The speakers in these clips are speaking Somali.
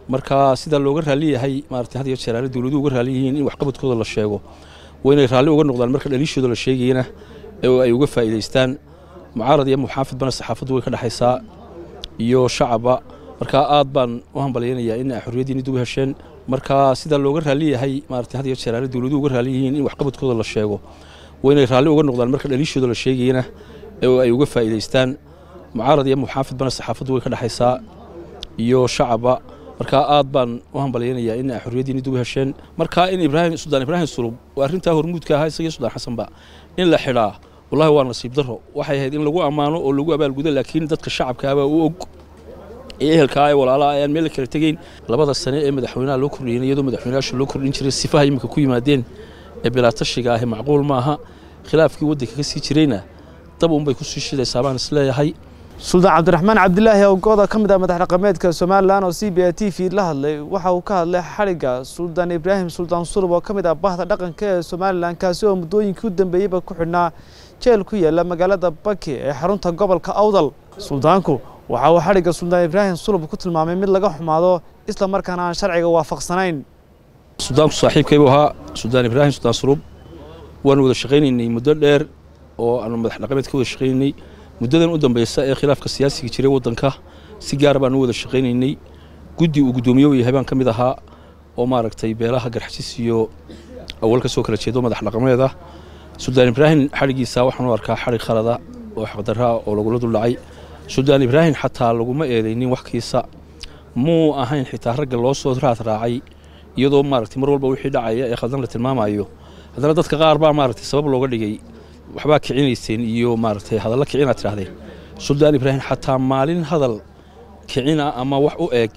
marka sidaa looga raalli yahay maarata had iyo jeer aana dowladuhu uga raalli yihiin in waxqabadkooda la sheego waa inay raalli uga noqdaan marka dhaliishooda la sheegayana ee ay uga faa'iidaystaan mucaarad iyo muxaafidbana saxaafaddu way ka dhexaysaa iyo shacabba marka aad baan u hambalyaynayaa in ay xorriyaddiini dib u hesheen marka sidaa looga raalli yahay maarata had iyo jeer aana dowladuhu uga raalli yihiin in waxqabadkooda la sheego waa inay raalli uga noqdaan marka dhaliishooda la sheegayana ee ay uga faa'iidaystaan mucaarad iyo muxaafidbana saxaafaddu way ka dhexaysaa iyo shacabba marka aad baan u hambalyaynayaa in ay xorriyaddiini dib u hesheen marka in ibraahim suldaan ibraahim sulub oo arrintaa hormuudka ahaa isagiyo suldaan xasanba in la xidhaa wallahi waa nasiib darro waxay ahayd in lagu ammaano oo lagu abaalgudo laakiin dadka shacabkaabaa u og ee ehelkaa ee walaalaha ayaan meel kala tegeyn labada sane ee madaxweynaha loo kordhiyeen iyadoo madaxweynayaasha loo kordhin jiray sifaha iminka ku yimaadeen ee bilaatashiga ahi macquul ma aha khilaafkii waddanka ka sii jirayna dab unbay ku sii shidaysaa baan isleeyahay suldaan cabdiraxmaan cabdilaahi awgooda ka mid ah madax dhaqameedka somalilan oo c b a t v la hadlay waxa uu ka hadlay xadhigga suldaan ibraahim suldaan sulub oo ka mid ah bahda dhaqanka ee somalilan kaasi oo muddooyinkii u dambeeyeyba ku xidhnaa jeel ku yaala magaalada baki ee xarunta gobolka awdal suldaanku waxa uu xadhigga suldaan ibraahim sulub ku tilmaamay mid laga xumaado isla markaana aan sharciga waafaqsanayn suldaanku saaxiibkaybu ahaa suldaan ibraahim suldaan sulub waanu wada shaqaynaynay muddo dheer oo aanu madax dhaqameed ka wada shaqaynaynay muddadan u dambaysa ee khilaafka siyaasiga jiray waddanka si gaara baan u wada shaqaynaynay guddi uu guddoomiye u yahay baan ka mid ahaa oo maaragtay beelaha garxajis iyo awal ka soo kala jeedo madax dhaqameed ah suldaan ibraahim xadhiggiisa waxaan u arkaa xadhig khalada oo xaqdarraa oo lagula duldhacay suldaan ibraahim xataa laguma eedaynin waxkiisa muu ahayn xitaa ragga loo soo raad raacay iyadoo maaragtay mar walba wixii dhacaya ee khaldan la tilmaamayo haddana dadka qaar baa maaragtay sabab looga dhigay waxbaa kicinayseen iyo maaragtay hadalla kicinaad tidhahdeen suldaan ibraahim xataa maalin hadal kicina ama wax u eeg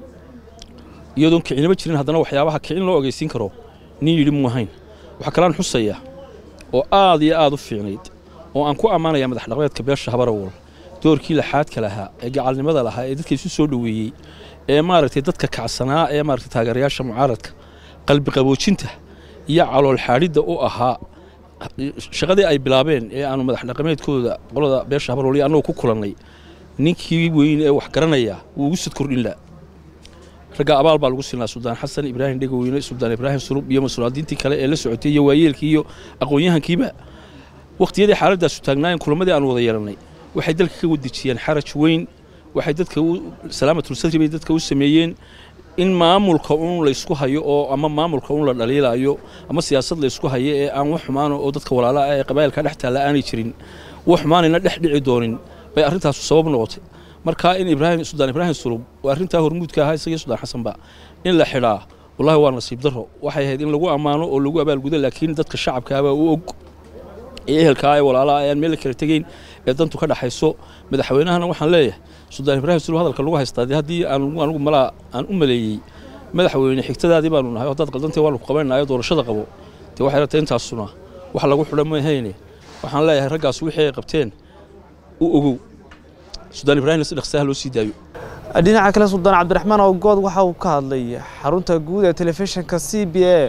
iyadoon kicinaba jirin haddana waxyaabaha kicin loo ogeysiin karo nin yidhi muu ahayn waxaa kalaan xusaya oo aad iyo aad u fiicnayd oo aan ku ammaanaya madax dhaqmeedka beesha habarawal doorkii laxaadka lahaa ee gacalnimada lahaa ee dadka isu soo dhoweeyey ee maaragtay dadka kacsanaa ee maaragtay taageerayaasha mucaaradka qalbi qaboojinta iyo calool xaadhidda u ahaa shaqadii ay bilaabeen ee aanu madax dhaqameedkooda qolada beesha habarwal iyo annagu ku kulannay ninkii weyn ee wax garanaya wuu ugu sad kordhin la ragga abaal baa lagu siinaa suldaan xasan ibraahim dhegaweyne suldaan ibraahim sulub iyo masulaadiintii kale ee la socotay iyo waayeelkii iyo aqoon-yahankiiba wakhtiyadii xaaladaasu taagnaayeen kulamadii aanu wada yeelannay waxay dalka ka wadejiyeen xaraj weyn waxay dadka salaamatulsadri bay dadka u sameeyeen in maamulka un laysku hayo oo ama maamulka un la dhaliilayo ama siyaasad laysku hayo ee aan wax xumaano oo dadka walaalaha ee qabaa'ilka dhex taalla aanay jirin wax xumaanayna dhex dhici doonin bay arrintaasu sabab noqotay marka in ibraahim suldaan ibraahim sulub oo arrintaa hormuudka ahaa isagiyo suldaan xasanba in la xidhaa wallahi waa nasiib darro waxay ahayd in lagu ammaano oo lagu abaalgudo laakiin dadka shacabkaabaa u og ee ehelkaa ee walaalaha ayaan meel kala tegeyn ee dantu ka dhaxayso madaxweynahana waxaan leeyahay suldaan ibraahim sulub hadalka lagu haystaa dee haddii aanigu malaa aan u maleeyey madaxweyne xigtadaadii baanu nahay haddaad qaldantay waanu ku qabanaynayo doorashada qabo dee waxay ratay intaasuna wax lagu xidha mahayne waxaan leeyahay raggaas wixii ay qabteen u ogow suldaan ibraahimna si dhaqsaha loo sii daayo dhinaca kale suldaan cabdiraxmaan awgood waxa uu ka hadlay xarunta guud ee telefishinka c b a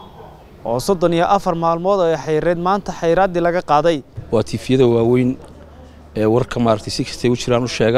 oo soddon iyo afar maalmood ay xayreed maanta xayraaddii laga qaaday waa tiifiyada waaweyn ee warka maaragtay si kastay u jiraan u sheega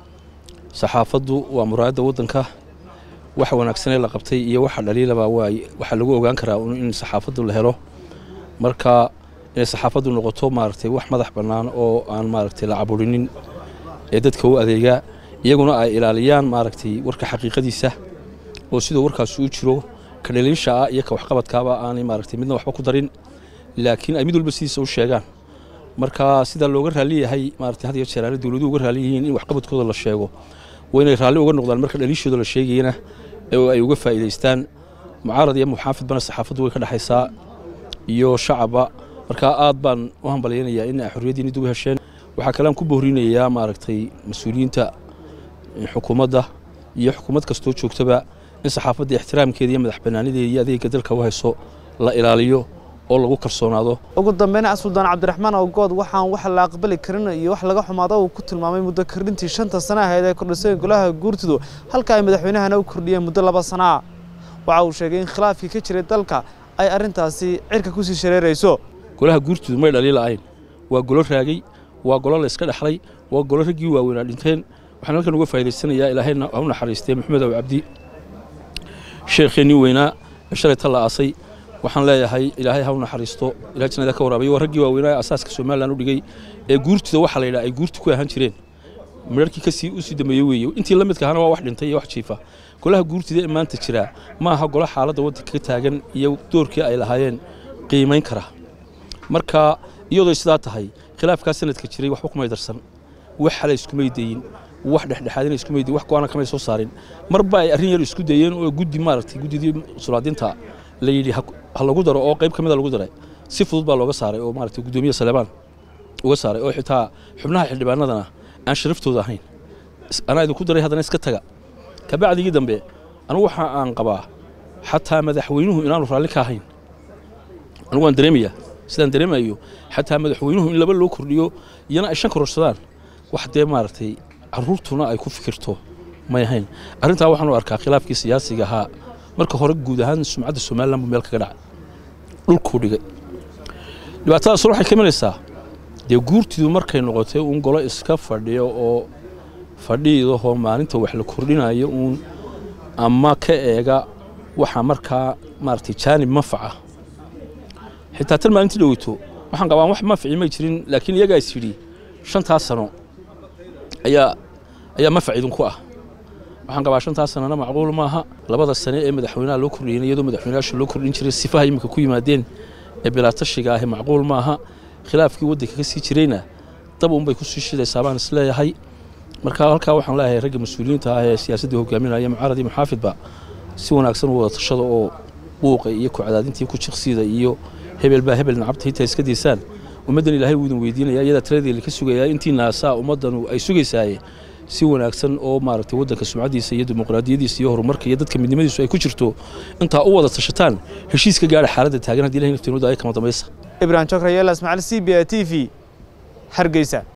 saxaafaddu waa muraayadda waddanka waxa wanaagsanee la qabtay iyo waxa dhaliilaba waay waxaa lagu ogaan karaa in saxaafaddu la helo marka inay saxaafaddu noqoto maaragtay wax madax bannaan oo aan maaragtay la caburinin ee dadka u adeegaa iyaguna ay ilaaliyaan maaragtay warka xaqiiqadiisa oo siduu warkaasi u jiro ka dhaliisha ah iyo ka waxqabadkaaba aanay maaragtay midna waxba ku darin laakiin ay mid walba sidiisa u sheegaan marka sidaa looga raalli yahay maaragtay had iyo jeer aana dowladuhu uga raalli yihiin in waxqabadkooda la sheego waa inay raalli uga noqdaan marka dhaliishooda la sheegayana ee ay uga faa'iidaystaan mucaarad iyo muxaafidbana saxaafaddu way ka dhexaysaa iyo shacabba marka aad baan u hambalyaynayaa in ay xorriyaddiini dib u hesheen waxaa kalean ku boorinayaa maaragtay mas-uuliyiinta xukuumadda iyo xukuumad kastoo joogtaba in saxaafadda ixtiraamkeeda iyo madax bannaanideeda iyo adeegga dalka u hayso la ilaaliyo oo lagu kalsoonaado ugu dambeyn suldaan cabdiraxmaan awgood waxaan wax la aqbali karin iyo wax laga xumaado uu ku tilmaamay muddo kordhintii shanta sana ahayd ee kordhisay golaha guurtidu halka ay madaxweynahana u kordhiyeen muddo laba sanaa waxa uu sheegay in khilaafkii ka jiray dalka ay arrintaasi cirka ku sii shareerayso golaha guurtidu may dhaliila'ayn waa golo raagay waa golo la iska dhexlay waa golo raggii waaweynaa dhinteen waxaan halkan uga faa'idaysanayaa ilaahayna ha u naxariistee maxamed aw cabdi sheekheenii weynaa ee shalay ta la aasay waxaan leeyahay ilaahay ha u naxariisto ilahay jannada ka waraabiyo waa raggii waaweynaa ee asaaska somalilan u dhigay ee guurtida waxaa la yidhaha ay guurti ku ahaan jireen midharkii kasii usii dambeeyey weeye intii la midka ahana waa wax dhintay iyo wax jiifa golaha guurtida ee maanta jira ma aha golo xaaladda waddanka ka taagan iyo doorkii ay lahaayeen qiimayn kara marka iyadoo sidaa tahay khilaafkaa sanadka jiray waxba kumay darsan wax xale iskumay dayin wax dhexdhexaadina iskumay dayin wax go-aana kamay soo saarin marba ay arrin yar isku dayeen oo guddi maaragtay guddidii sulaadinta la yidhi ha lagu daro oo qayb ka mida lagu daray si fudud baa looga saaray oo maaragtay guddoomiye saleebaan uga saaray oo xitaa xubnaha xildhibaanadana aan sharaftooda ahayn anaa idinku daray haddana iska taga kabacdigii dambe anigu waxa aan qabaa xataa madaxweynuhu inaanu raalli ka ahayn anigu waan dareemaya sidaan dareemayo xataa madaxweynuhu in laba loo kordhiyo iyana ay shan kororsadaan wax dee maaragtay caruurtuna ay ku fikirto may ahayn arrintaa waxaan u arkaa khilaafkii siyaasiga ahaa marka hore guud ahaan sumcadda somalilan buu meel kaga dhacay dhulkuu dhigay dhibaatadaasuna waxay ka imanaysaa dee guurtidu markay noqotay uun golo iska fadhiyo oo fadhiidahoo maalinta wax la kordhinayo uun ama ka eega waxa markaa maaragtay jaanib manfaca xitaa tan maalintii dhoweyto waxaan qabaan wax manfaci may jirin laakiin iyagaa is yidhi shantaas sano ayaa ayaa manfac idinku ah waxaan qabaa shantaas sanana macquul maaha labada sane ee madaxweynaha loo kordhiyeen iyadoo madaxweynayaasha loo kordhin jiray sifaha iminka ku yimaadeen ee bilaatashiga ahi macquul maaha khilaafkii waddanka ka sii jirayna dab unbay ku sii shidaysaa baan isleeyahay marka halkaa waxaan leeyahay ragga mas-uuliyiinta ah ee siyaasadda hogaaminaya mucaarad iyo muxaafidba si wanaagsan u wada tashada oo buuqa iyo ku-cadaadintii ku jiqsiida iyo hebel baa hebel nacabta hitaa iska daysaan ummaddan ilaahay wuu idin weydiinaya iyadaa tiradeeda ka sugayaa intii naasaa ummaddanu ay sugaysaaye si wanaagsan oo maaragtay waddanka sumcaddiisa iyo dimuqraadiyadiisa iyo horumarka iyo dadka midnimadiisu ay ku jirto intaa u wada tashataan heshiis ka gaadha xaaladda taagan haddii ilahay naftiinooda ay kama dambaysa ibrahim jokrayela ismaaciil c b a t v hargeysa